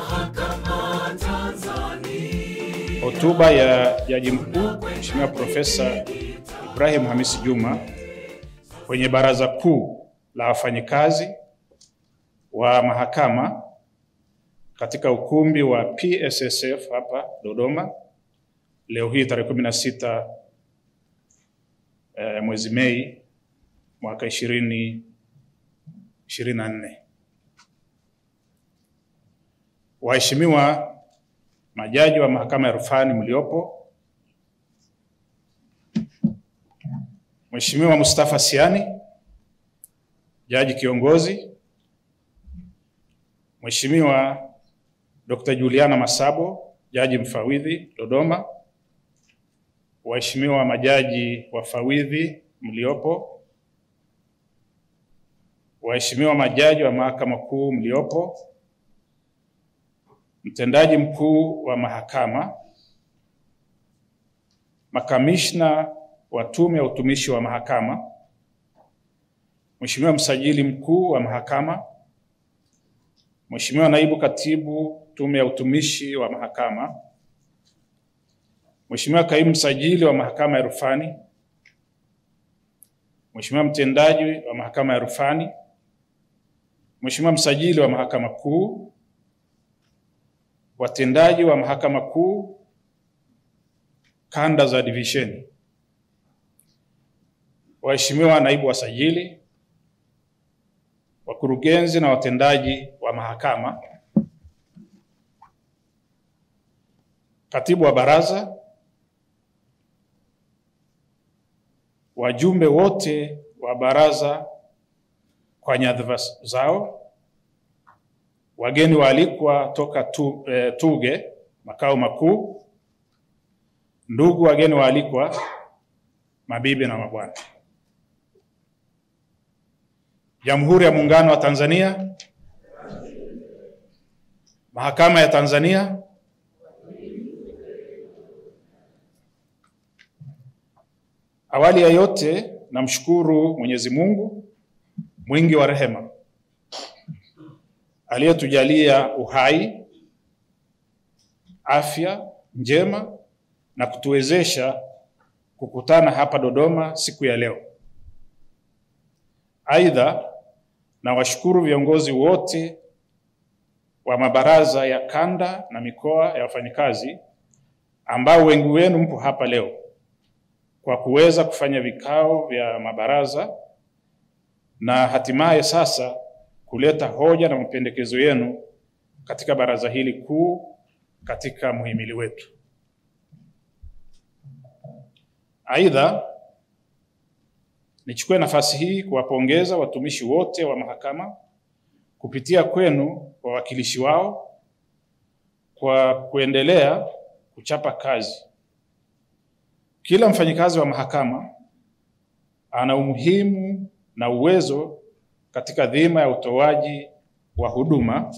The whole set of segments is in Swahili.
Hotuba ya Jaji Mkuu Mheshimiwa Profesa Ibrahim Hamisi Juma kwenye Baraza Kuu la Wafanyikazi wa Mahakama katika ukumbi wa PSSF hapa Dodoma leo hii tarehe 16 eh, mwezi Mei mwaka 2024. Waheshimiwa majaji wa mahakama ya rufani mliopo, Mheshimiwa Mustafa Siani, jaji kiongozi, Mheshimiwa Dr. Juliana Masabo, jaji mfawidhi Dodoma, waheshimiwa majaji wafawidhi mliopo, waheshimiwa majaji wa mahakama kuu mliopo, mtendaji mkuu wa mahakama, makamishna wa tume ya utumishi wa mahakama, Mheshimiwa msajili mkuu wa mahakama, Mheshimiwa naibu katibu tume ya utumishi wa mahakama, Mheshimiwa kaimu msajili wa mahakama ya rufani, Mheshimiwa mtendaji wa mahakama ya rufani, Mheshimiwa msajili wa mahakama kuu, watendaji wa mahakama kuu kanda za divisheni, waheshimiwa naibu wasajili, wakurugenzi na watendaji wa mahakama, katibu wa baraza, wajumbe wote wa baraza kwa nyadhifa zao, wageni waalikwa toka tu, eh, Tuge makao makuu, ndugu wageni waalikwa, mabibi na mabwana, Jamhuri ya Muungano wa Tanzania, Mahakama ya Tanzania, awali ya yote namshukuru Mwenyezi Mungu mwingi wa rehema aliyetujalia uhai, afya njema na kutuwezesha kukutana hapa Dodoma siku ya leo. Aidha, nawashukuru viongozi wote wa mabaraza ya kanda na mikoa ya wafanyikazi ambao wengi wenu mpo hapa leo kwa kuweza kufanya vikao vya mabaraza na hatimaye sasa kuleta hoja na mapendekezo yenu katika baraza hili kuu katika muhimili wetu. Aidha, nichukue nafasi hii kuwapongeza watumishi wote wa mahakama kupitia kwenu wawakilishi wao kwa kuendelea kuchapa kazi. Kila mfanyikazi wa mahakama ana umuhimu na uwezo katika dhima ya utoaji wa huduma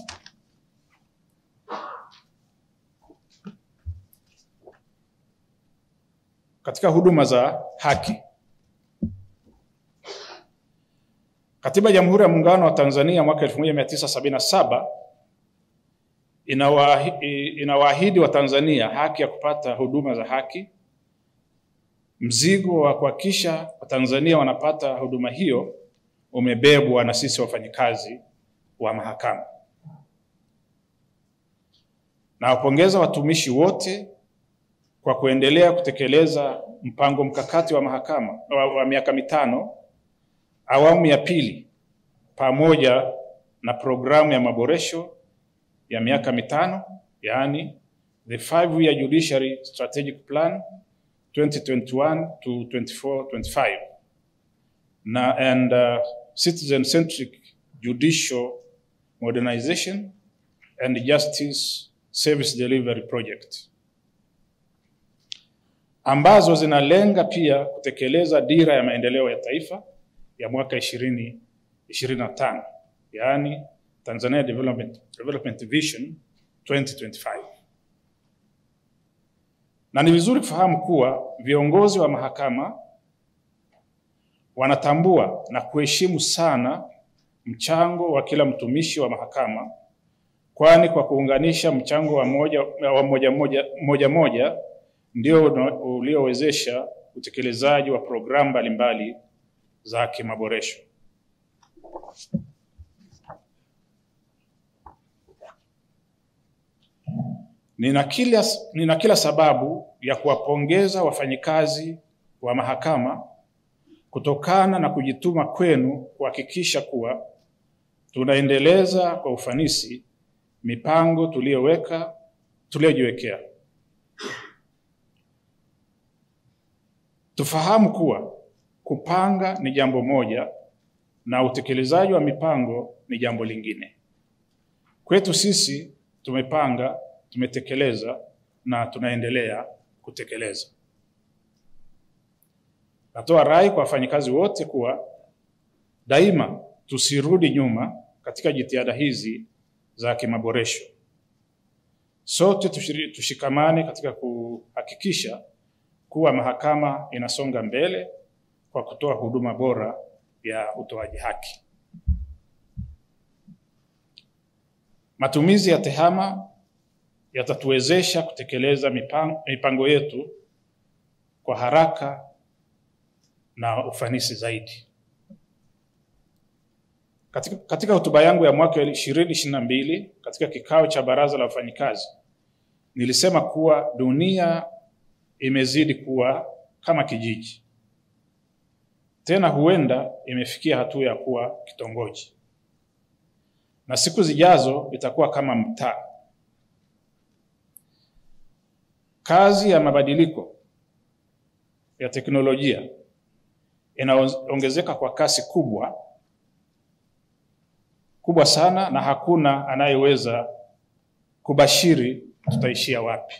katika huduma za haki. Katiba ya Jamhuri ya Muungano wa Tanzania mwaka 1977 inawaahidi inawaahidi Watanzania haki ya kupata huduma za haki. Mzigo wa kuhakikisha Watanzania wanapata huduma hiyo umebebwa na sisi wafanyikazi wa mahakama. Nawapongeza watumishi wote kwa kuendelea kutekeleza mpango mkakati wa mahakama wa, wa miaka mitano awamu ya pili pamoja na programu ya maboresho ya miaka mitano yaani the five year judiciary strategic plan 2021 to 24 25 na and uh, citizen centric judicial modernization and justice service delivery project ambazo zinalenga pia kutekeleza dira ya maendeleo ya taifa ya mwaka 2025 yaani Tanzania Development, Development Vision 2025. Na ni vizuri kufahamu kuwa viongozi wa mahakama wanatambua na kuheshimu sana mchango wa kila mtumishi wa mahakama kwani kwa kuunganisha mchango wa moja wa moja moja, moja, moja ndio una- uliowezesha utekelezaji wa programu mbalimbali za kimaboresho. Nina kila, nina kila sababu ya kuwapongeza wafanyikazi wa mahakama kutokana na kujituma kwenu kuhakikisha kuwa tunaendeleza kwa ufanisi mipango tuliyoweka tuliyojiwekea. Tufahamu kuwa kupanga ni jambo moja na utekelezaji wa mipango ni jambo lingine. Kwetu sisi tumepanga, tumetekeleza na tunaendelea kutekeleza. Natoa rai kwa wafanyikazi wote kuwa daima tusirudi nyuma katika jitihada hizi za kimaboresho. Sote tushiri- tushikamane katika kuhakikisha kuwa mahakama inasonga mbele kwa kutoa huduma bora ya utoaji haki. Matumizi ya TEHAMA yatatuwezesha kutekeleza mipango, mipango yetu kwa haraka na ufanisi zaidi. Katika, katika hotuba yangu ya mwaka 2022 katika kikao cha baraza la wafanyikazi nilisema kuwa dunia imezidi kuwa kama kijiji, tena huenda imefikia hatua ya kuwa kitongoji, na siku zijazo itakuwa kama mtaa. Kazi ya mabadiliko ya teknolojia inaongezeka kwa kasi kubwa kubwa sana, na hakuna anayeweza kubashiri tutaishia wapi.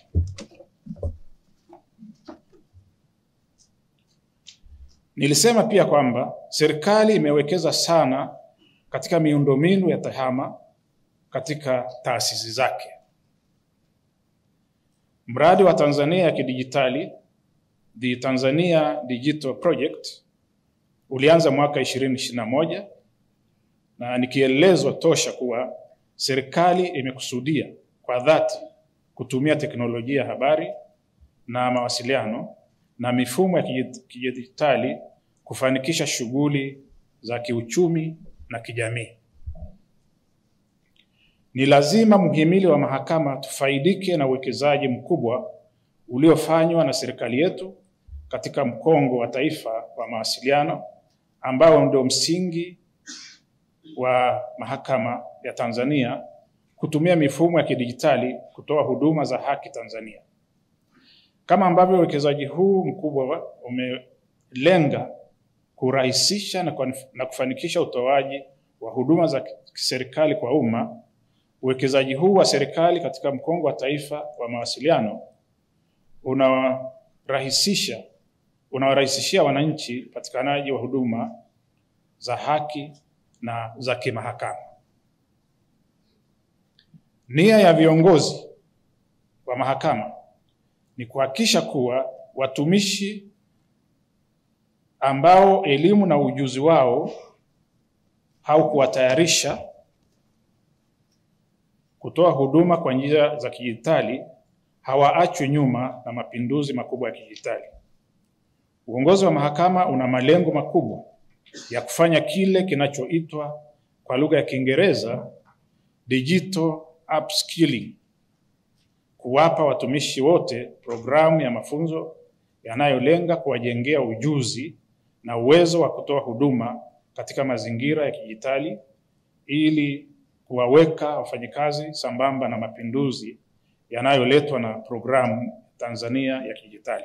Nilisema pia kwamba serikali imewekeza sana katika miundombinu ya TEHAMA katika taasisi zake. Mradi wa Tanzania ya kidijitali, the Tanzania Digital Project, ulianza mwaka 2021 na ni kielelezo tosha kuwa serikali imekusudia kwa dhati kutumia teknolojia ya habari na mawasiliano na mifumo ya kiji- kidijitali kufanikisha shughuli za kiuchumi na kijamii. Ni lazima mhimili wa mahakama tufaidike na uwekezaji mkubwa uliofanywa na serikali yetu katika mkongo wa taifa wa mawasiliano ambao ndio msingi wa mahakama ya Tanzania kutumia mifumo ya kidijitali kutoa huduma za haki Tanzania. Kama ambavyo uwekezaji huu mkubwa umelenga kurahisisha na, kuanif- na kufanikisha utoaji wa huduma za kiserikali kwa umma, uwekezaji huu wa serikali katika mkongo wa taifa wa mawasiliano unawarahisisha unawarahisishia wananchi upatikanaji wa huduma za haki na za kimahakama. Nia ya viongozi wa mahakama ni kuhakikisha kuwa watumishi ambao elimu na ujuzi wao haukuwatayarisha kutoa huduma kwa njia za kidijitali hawaachwi nyuma na mapinduzi makubwa ya kidijitali. Uongozi wa mahakama una malengo makubwa ya kufanya kile kinachoitwa kwa lugha ya Kiingereza digital upskilling, kuwapa watumishi wote programu ya mafunzo yanayolenga kuwajengea ujuzi na uwezo wa kutoa huduma katika mazingira ya kidijitali ili kuwaweka wafanyikazi sambamba na mapinduzi yanayoletwa na programu Tanzania ya kidijitali.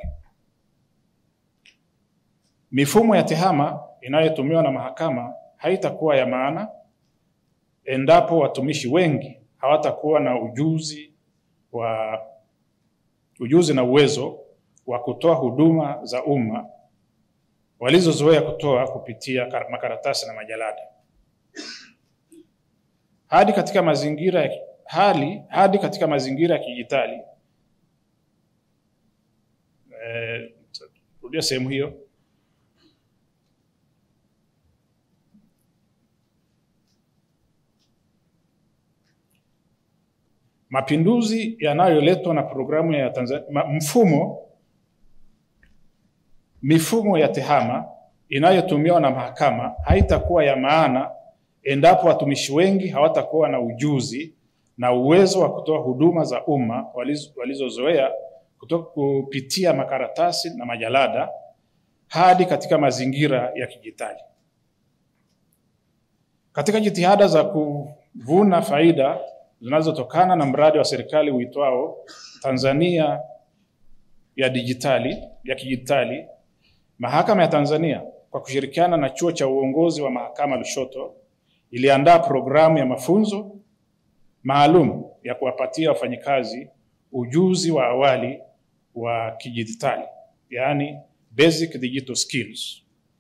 Mifumo ya TEHAMA inayotumiwa na mahakama haitakuwa ya maana endapo watumishi wengi hawatakuwa na ujuzi wa ujuzi na uwezo wa kutoa huduma za umma walizozoea kutoa kupitia kar- makaratasi na majalada. Hadi katika mazingira ya hali hadi katika mazingira ya kidijitali. Eh, rudia sehemu hiyo. Mapinduzi yanayoletwa na programu ya Tanzania, mfumo mifumo ya tehama inayotumiwa na mahakama haitakuwa ya maana endapo watumishi wengi hawatakuwa na ujuzi na uwezo wa kutoa huduma za umma walizozoea kupitia makaratasi na majalada hadi katika mazingira ya kidijitali. Katika jitihada za kuvuna faida zinazotokana na mradi wa serikali uitwao Tanzania ya dijitali ya kidijitali, Mahakama ya Tanzania kwa kushirikiana na Chuo cha Uongozi wa Mahakama Lushoto iliandaa programu ya mafunzo maalum ya kuwapatia wafanyikazi ujuzi wa awali wa kidijitali, yaani basic digital skills.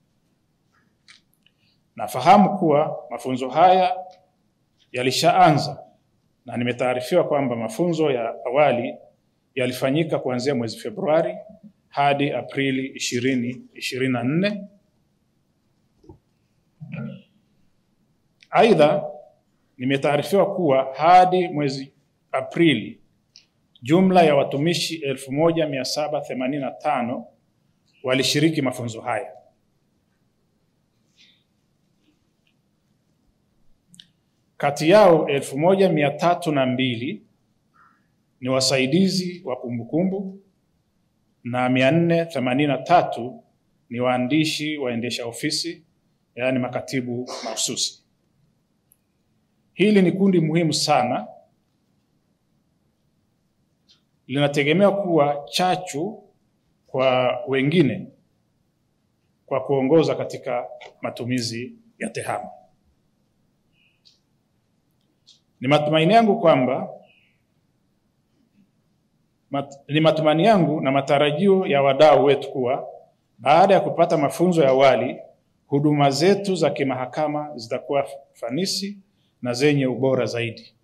Nafahamu kuwa mafunzo haya yalishaanza na nimetaarifiwa kwamba mafunzo ya awali yalifanyika kuanzia mwezi Februari hadi Aprili 2024. Aidha, nimetaarifiwa kuwa hadi mwezi Aprili jumla ya watumishi 1785 walishiriki mafunzo haya. Kati yao elfu moja mia tatu na mbili ni wasaidizi wa kumbukumbu na mia nne themanini na tatu ni waandishi waendesha ofisi, yaani makatibu mahususi. Hili ni kundi muhimu sana, linategemea kuwa chachu kwa wengine kwa kuongoza katika matumizi ya tehama. Ni matumaini yangu kwamba mat, ni matumaini yangu na matarajio ya wadau wetu kuwa baada ya kupata mafunzo ya awali, huduma zetu za kimahakama zitakuwa fanisi na zenye ubora zaidi.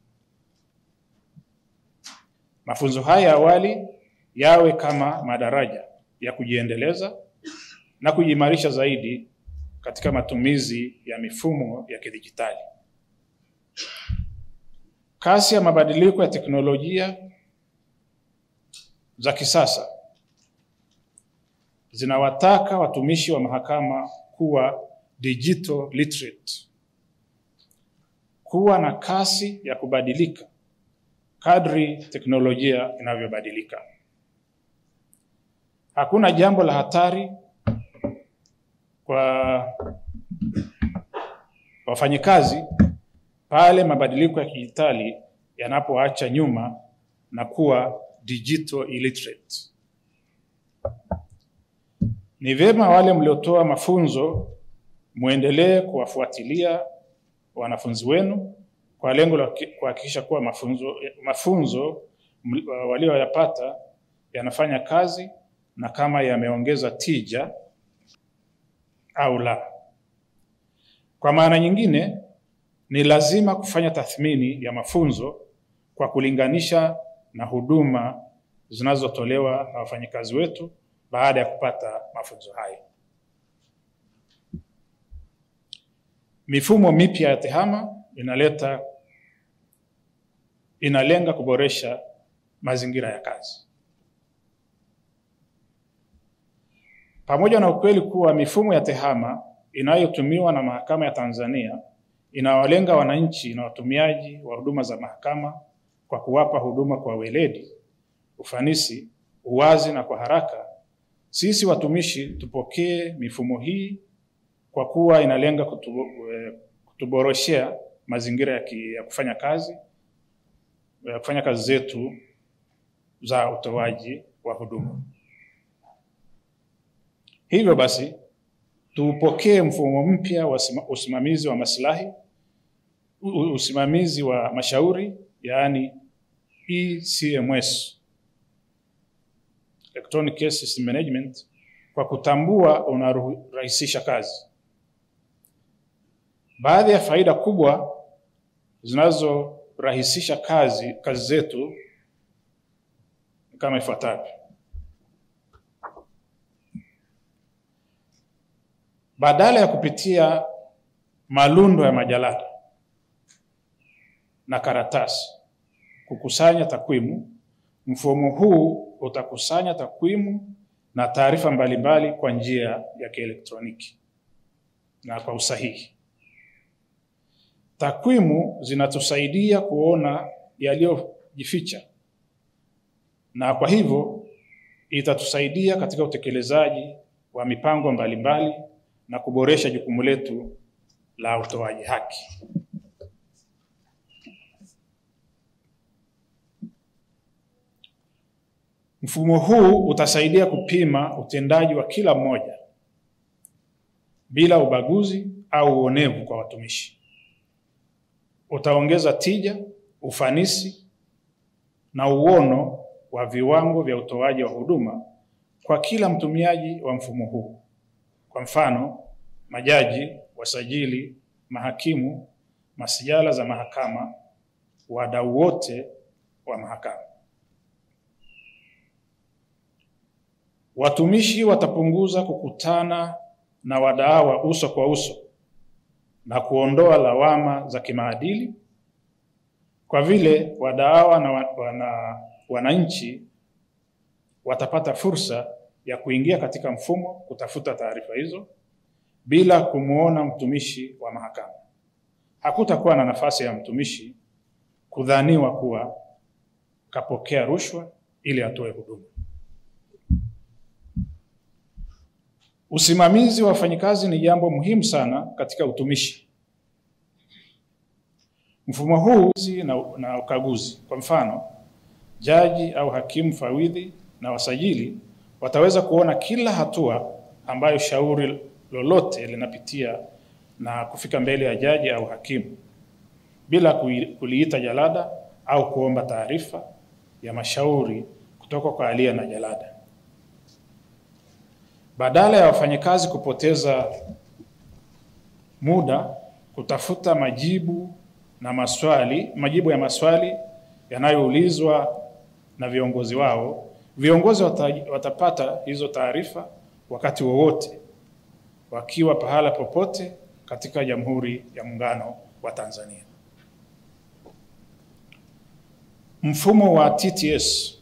Mafunzo haya ya awali yawe kama madaraja ya kujiendeleza na kujiimarisha zaidi katika matumizi ya mifumo ya kidijitali. Kasi ya mabadiliko ya teknolojia za kisasa zinawataka watumishi wa mahakama kuwa digital literate, kuwa na kasi ya kubadilika kadri teknolojia inavyobadilika. Hakuna jambo la hatari kwa wafanyikazi pale mabadiliko ya kidijitali yanapoacha nyuma na kuwa digital illiterate. Ni vyema wale mliotoa mafunzo muendelee kuwafuatilia wanafunzi wenu kwa lengo la kuhakikisha kuwa mafunzo, mafunzo walioyapata yanafanya kazi na kama yameongeza tija au la. Kwa maana nyingine, ni lazima kufanya tathmini ya mafunzo kwa kulinganisha na huduma zinazotolewa na wafanyakazi wetu baada ya kupata mafunzo hayo. Mifumo mipya ya tehama inaleta inalenga kuboresha mazingira ya kazi. Pamoja na ukweli kuwa mifumo ya tehama inayotumiwa na Mahakama ya Tanzania inawalenga wananchi na watumiaji wa huduma za mahakama kwa kuwapa huduma kwa weledi, ufanisi, uwazi na kwa haraka, sisi watumishi tupokee mifumo hii kwa kuwa inalenga kutu, kutuboroshea mazingira ya, ki, ya kufanya kazi ya kufanya kazi zetu za utoaji wa huduma. Hivyo basi tuupokee mfumo mpya wa usimamizi wa maslahi, usimamizi wa mashauri, yaani ECMS, Electronic Case System Management, kwa kutambua unarahisisha kazi. Baadhi ya faida kubwa zinazorahisisha kazi kazi zetu kama ifuatavyo. Badala ya kupitia malundo ya majalada na karatasi kukusanya takwimu. Mfumo huu utakusanya takwimu na taarifa mbalimbali kwa njia ya kielektroniki na kwa usahihi. Takwimu zinatusaidia kuona yaliyojificha na kwa hivyo itatusaidia katika utekelezaji wa mipango mbalimbali na kuboresha jukumu letu la utoaji haki. Mfumo huu utasaidia kupima utendaji wa kila mmoja bila ubaguzi au uonevu kwa watumishi. Utaongeza tija, ufanisi na uono wa viwango vya utoaji wa huduma kwa kila mtumiaji wa mfumo huu. Kwa mfano, majaji, wasajili, mahakimu, masijala za mahakama, wadau wote wa mahakama. Watumishi watapunguza kukutana na wadaawa uso kwa uso na kuondoa lawama za kimaadili kwa vile wadaawa na wana, wananchi watapata fursa ya kuingia katika mfumo kutafuta taarifa hizo bila kumwona mtumishi wa mahakama. Hakutakuwa na nafasi ya mtumishi kudhaniwa kuwa kapokea rushwa ili atoe huduma. Usimamizi wa wafanyikazi ni jambo muhimu sana katika utumishi. Mfumo huu na, na ukaguzi. Kwa mfano, jaji au hakimu fawidhi na wasajili wataweza kuona kila hatua ambayo shauri lolote linapitia na kufika mbele ya jaji au hakimu bila kuliita jalada au kuomba taarifa ya mashauri kutoka kwa aliye na jalada. Badala ya wafanyakazi kupoteza muda kutafuta majibu na maswali, majibu ya maswali yanayoulizwa na viongozi wao, viongozi wata, watapata hizo taarifa wakati wowote wakiwa pahala popote katika Jamhuri ya Muungano wa Tanzania. Mfumo wa TTS.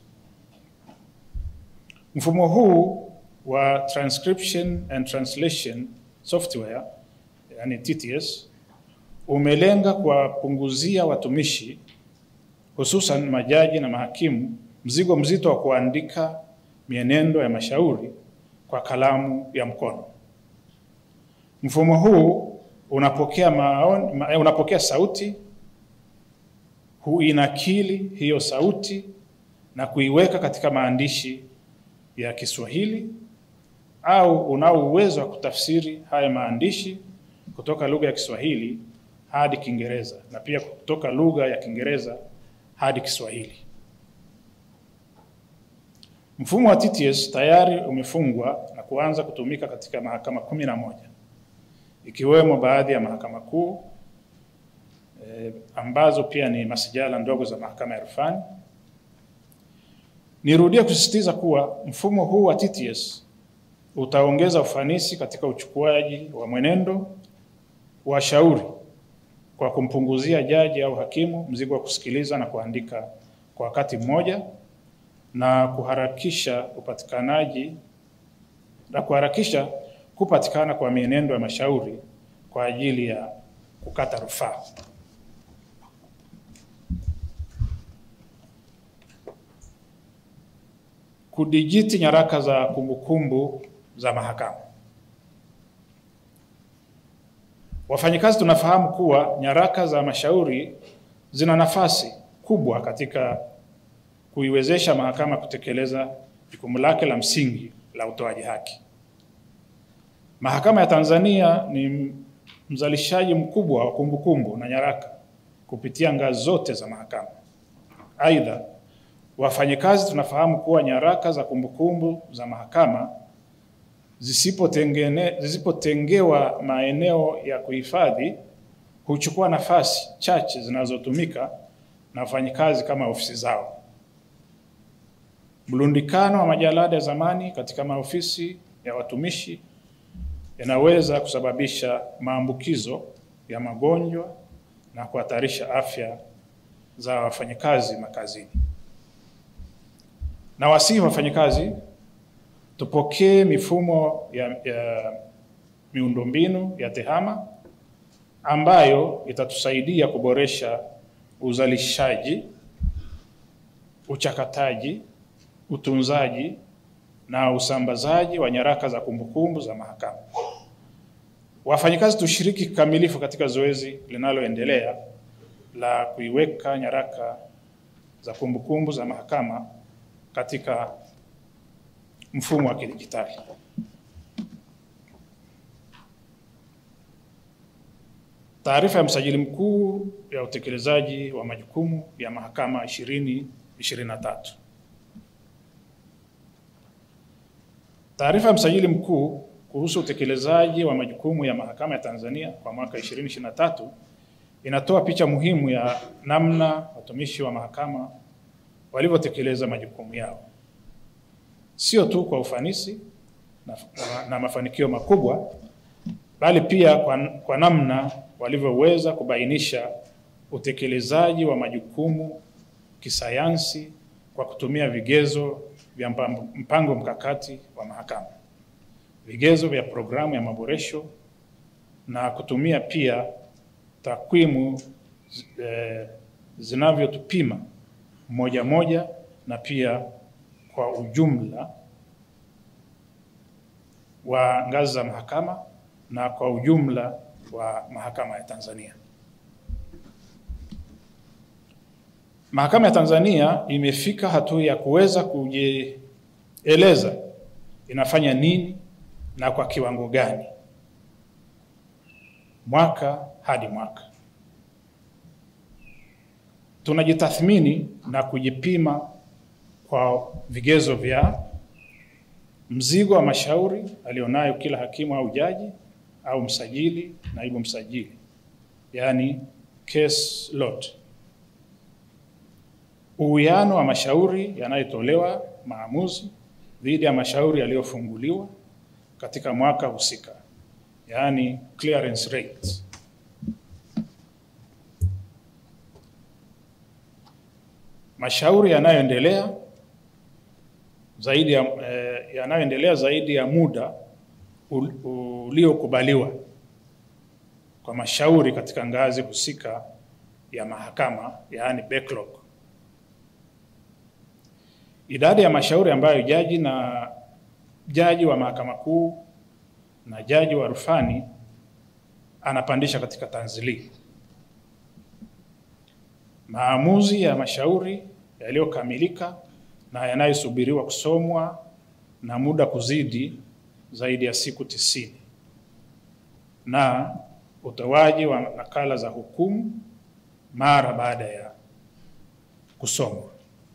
Mfumo huu wa transcription and translation software yani TTS umelenga kuwapunguzia watumishi hususan majaji na mahakimu mzigo mzito wa kuandika mienendo ya mashauri kwa kalamu ya mkono. Mfumo huu unapokea maoni, ma, unapokea sauti, huinakili hiyo sauti na kuiweka katika maandishi ya Kiswahili au unao uwezo wa kutafsiri haya maandishi kutoka lugha ya Kiswahili hadi Kiingereza na pia kutoka lugha ya Kiingereza hadi Kiswahili. Mfumo wa TTS tayari umefungwa na kuanza kutumika katika mahakama kumi na moja ikiwemo baadhi ya mahakama kuu e, ambazo pia ni masijala ndogo za mahakama ya rufani. Nirudie kusisitiza kuwa mfumo huu wa TTS utaongeza ufanisi katika uchukuaji wa mwenendo wa shauri kwa kumpunguzia jaji au hakimu mzigo wa kusikiliza na kuandika kwa wakati mmoja na kuharakisha upatikanaji na kuharakisha kupatikana kwa mienendo ya mashauri kwa ajili ya kukata rufaa. Kudijiti nyaraka za kumbukumbu za mahakama. Wafanyikazi tunafahamu kuwa nyaraka za mashauri zina nafasi kubwa katika kuiwezesha mahakama kutekeleza jukumu lake la msingi la utoaji haki. Mahakama ya Tanzania ni mzalishaji mkubwa wa kumbukumbu na nyaraka kupitia ngazi zote za mahakama. Aidha, wafanyikazi tunafahamu kuwa nyaraka za kumbukumbu za mahakama zisipotengewa maeneo ya kuhifadhi huchukua nafasi chache zinazotumika na wafanyikazi kama ofisi zao. Mlundikano wa majalada ya zamani katika maofisi ya watumishi yanaweza kusababisha maambukizo ya magonjwa na kuhatarisha afya za wafanyakazi makazini. Na wasihi wafanyakazi tupokee mifumo ya, ya miundombinu ya TEHAMA ambayo itatusaidia kuboresha uzalishaji, uchakataji, utunzaji na usambazaji wa nyaraka za kumbukumbu za mahakama. Wafanyakazi tushiriki kikamilifu katika zoezi linaloendelea la kuiweka nyaraka za kumbukumbu za mahakama katika mfumo wa kidijitali. Taarifa ya msajili mkuu ya utekelezaji wa majukumu ya mahakama 2023. Taarifa ya msajili mkuu kuhusu utekelezaji wa majukumu ya mahakama ya Tanzania kwa mwaka 2023 inatoa picha muhimu ya namna watumishi wa mahakama walivyotekeleza majukumu yao, sio tu kwa ufanisi na, na mafanikio makubwa, bali pia kwa, kwa namna walivyoweza kubainisha utekelezaji wa majukumu kisayansi kwa kutumia vigezo vya mpango mkakati wa mahakama, vigezo vya programu ya maboresho na kutumia pia takwimu eh, zinavyotupima moja moja na pia kwa ujumla wa ngazi za mahakama na kwa ujumla wa mahakama ya Tanzania. Mahakama ya Tanzania imefika hatua ya kuweza kujieleza inafanya nini na kwa kiwango gani mwaka hadi mwaka. Tunajitathmini na kujipima kwa vigezo vya mzigo wa mashauri alionayo kila hakimu au jaji au msajili, naibu msajili, yaani case load, uwiano wa mashauri yanayotolewa maamuzi dhidi ya mashauri yaliyofunguliwa katika mwaka husika, yaani clearance rate. Mashauri yanayoendelea zaidi ya eh, yanayoendelea zaidi ya muda uliokubaliwa kwa mashauri katika ngazi husika ya mahakama, yaani backlog. Idadi ya mashauri ambayo jaji na jaji wa mahakama kuu na jaji wa rufani anapandisha katika tanzili. Maamuzi ya mashauri yaliyokamilika na yanayosubiriwa kusomwa na muda kuzidi zaidi ya siku tisini na utoaji wa nakala za hukumu mara baada ya kusomwa.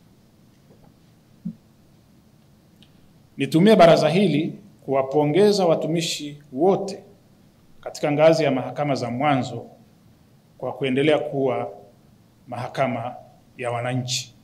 Nitumie baraza hili kuwapongeza watumishi wote katika ngazi ya mahakama za mwanzo kwa kuendelea kuwa mahakama ya wananchi.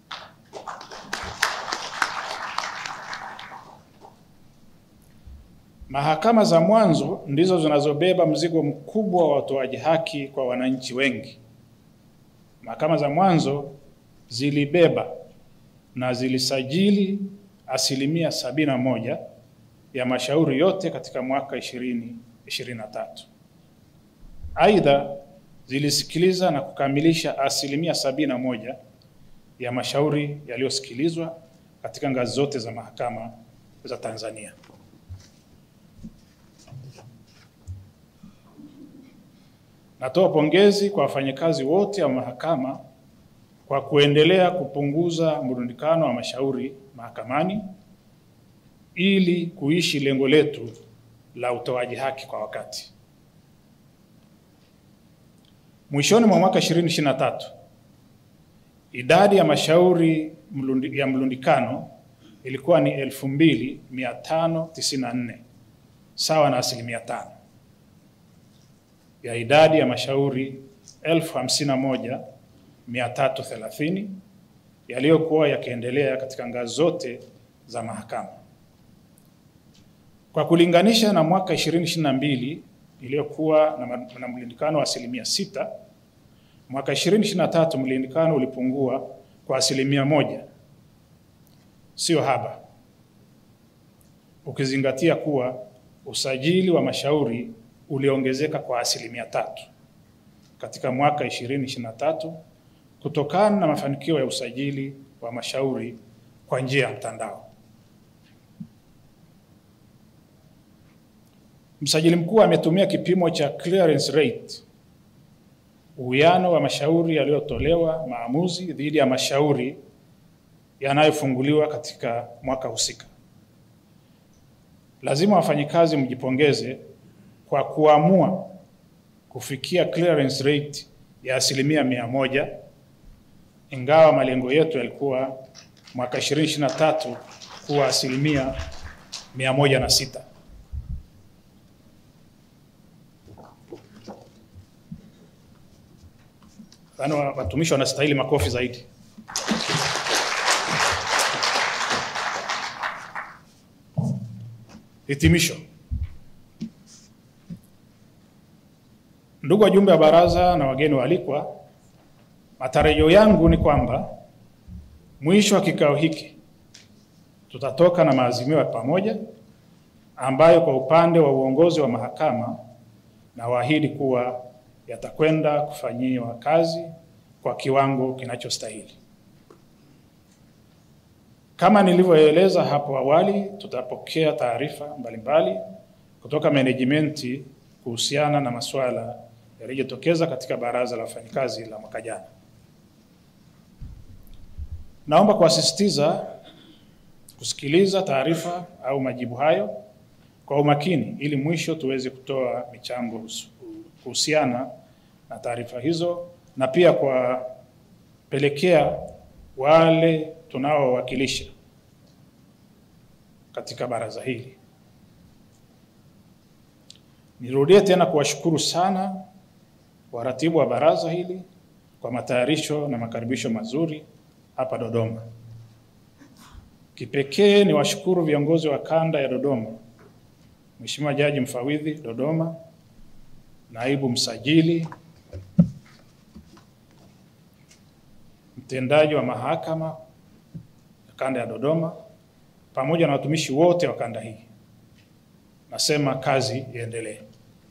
Mahakama za mwanzo ndizo zinazobeba mzigo mkubwa wa utoaji haki kwa wananchi wengi. Mahakama za mwanzo zilibeba na zilisajili asilimia sabini na moja ya mashauri yote katika mwaka 2023. Aidha, zilisikiliza na kukamilisha asilimia sabini na moja ya mashauri yaliyosikilizwa katika ngazi zote za mahakama za Tanzania. Natoa pongezi kwa wafanyakazi wote wa mahakama kwa kuendelea kupunguza mrundikano wa mashauri mahakamani ili kuishi lengo letu la utoaji haki kwa wakati. Mwishoni mwa mwaka 2023, idadi ya mashauri mlundi, ya mlundikano ilikuwa ni 2594 sawa na asilimia tano ya idadi ya mashauri 51330 yaliyokuwa yakiendelea katika ngazi zote za mahakama. Kwa kulinganisha na mwaka 2022 iliyokuwa na, na mlundikano wa asilimia sita, mwaka 2023 mlindikano ulipungua kwa asilimia moja, sio haba, ukizingatia kuwa usajili wa mashauri uliongezeka kwa asilimia tatu katika mwaka 2023 kutokana na mafanikio ya usajili wa mashauri kwa njia ya mtandao. Msajili mkuu ametumia kipimo cha clearance rate, uwiano wa mashauri yaliyotolewa maamuzi dhidi ya mashauri yanayofunguliwa katika mwaka husika. Lazima wafanyikazi mjipongeze kwa kuamua kufikia clearance rate ya asilimia mia moja ingawa malengo yetu yalikuwa mwaka 2023 kuwa asilimia mia moja na sita. Yaani watumishi wanastahili makofi zaidi. Hitimisho. Ndugu wajumbe wa baraza na wageni waalikwa, matarajio yangu ni kwamba mwisho wa kikao hiki tutatoka na maazimio ya pamoja ambayo kwa upande wa uongozi wa mahakama na waahidi kuwa yatakwenda kufanyiwa kazi kwa kiwango kinachostahili. Kama nilivyoeleza hapo awali, tutapokea taarifa mbalimbali kutoka menejimenti kuhusiana na masuala yaliyotokeza katika baraza la wafanyikazi la mwaka jana. Naomba kuwasisitiza kusikiliza taarifa au majibu hayo kwa umakini ili mwisho tuweze kutoa michango kuhusiana na taarifa hizo na pia kuwapelekea wale tunaowakilisha katika baraza hili. Nirudie tena kuwashukuru sana waratibu wa baraza hili kwa matayarisho na makaribisho mazuri hapa Dodoma. Kipekee ni washukuru viongozi wa kanda ya Dodoma, Mheshimiwa Jaji Mfawidhi Dodoma, naibu msajili, mtendaji wa mahakama ya kanda ya Dodoma, pamoja na watumishi wote wa kanda hii. Nasema kazi iendelee.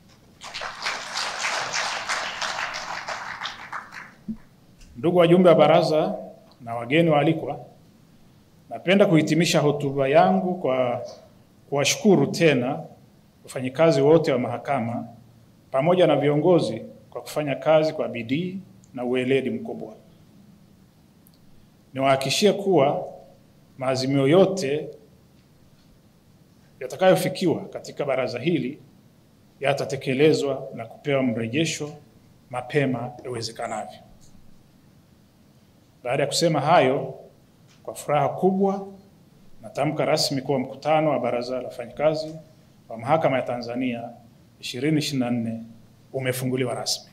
Ndugu wajumbe wa baraza na wageni waalikwa, napenda kuhitimisha hotuba yangu kwa kuwashukuru tena wafanyikazi wote wa mahakama pamoja na viongozi kwa kufanya kazi kwa bidii na uweledi mkubwa. Niwahakikishie kuwa maazimio yote yatakayofikiwa katika baraza hili yatatekelezwa na kupewa mrejesho mapema iwezekanavyo. Baada ya kusema hayo, kwa furaha kubwa natamka rasmi kuwa mkutano wa Baraza la Wafanyakazi wa Mahakama ya Tanzania 2024 umefunguliwa rasmi.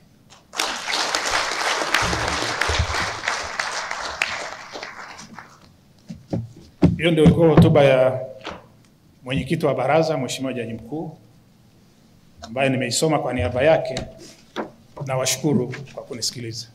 Hiyo ndio ilikuwa hotuba ya mwenyekiti wa baraza, Mheshimiwa Jaji Mkuu, ambaye nimeisoma kwa niaba yake. Nawashukuru kwa kunisikiliza.